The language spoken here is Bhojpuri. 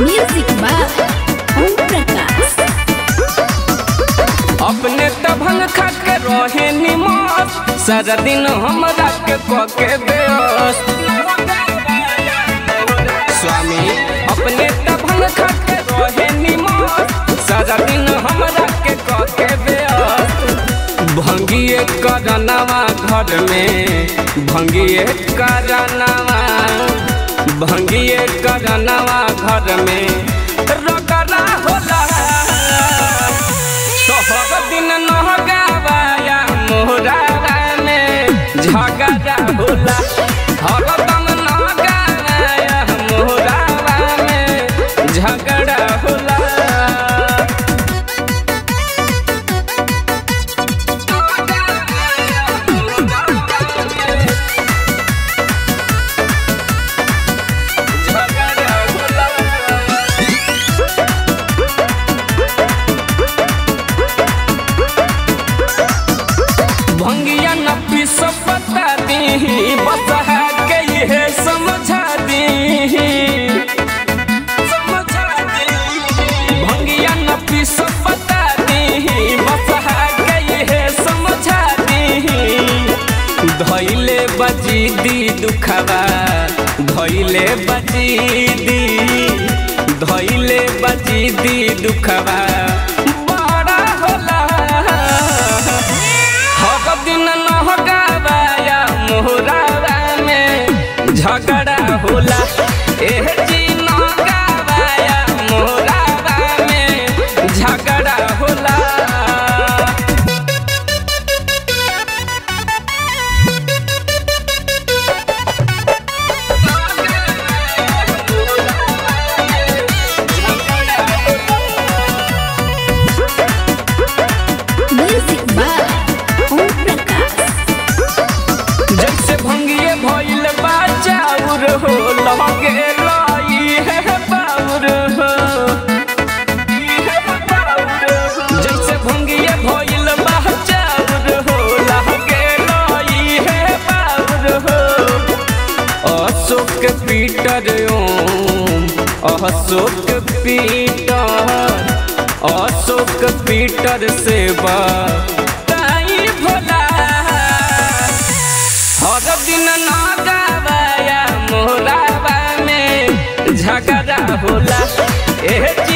Music by Om Prakash. अपने तभंग खा के रहे निमस सारा दिन हमरा के कके बेस स्वामी अपने तभंग खा के रहे निमस सारा दिन हमरा के कके बेस भंगिए करनवा घर में भंगिए करनवा भंगिए करनवा घर में रगड़ा होला सोहर दिन नहगावाया मोहरावा में झगड़ा होला हरदम नहगावाया मोहरावा में झगड़ा होला झगड़ा होला भंगिया न पीस बता दी बता के ये समझा दी समझा दी भंगिया न पीस बता दी बता के ये समझा दी धैले बजी दी दुखवा धैले बजी दी धैले बजी दी दुखवा बड़ा होला हर दिन नहगावाया मोहरावा में झगड़ा होला एह जी नहगावाया मोहरावा में झगड़ा होला Music by Om Prakash. जैसे भंगिए भइल बा चाउर हो लगे लाई है बाउर हो जैसे भंगिए भइल बा चाउर हो लगे लाई है बाउर हो Ashok Peter Om Ashok Peter Ashok Peter से बा ताई भोला हर दिन नगावाया मोहरावा में झगड़ा होला एह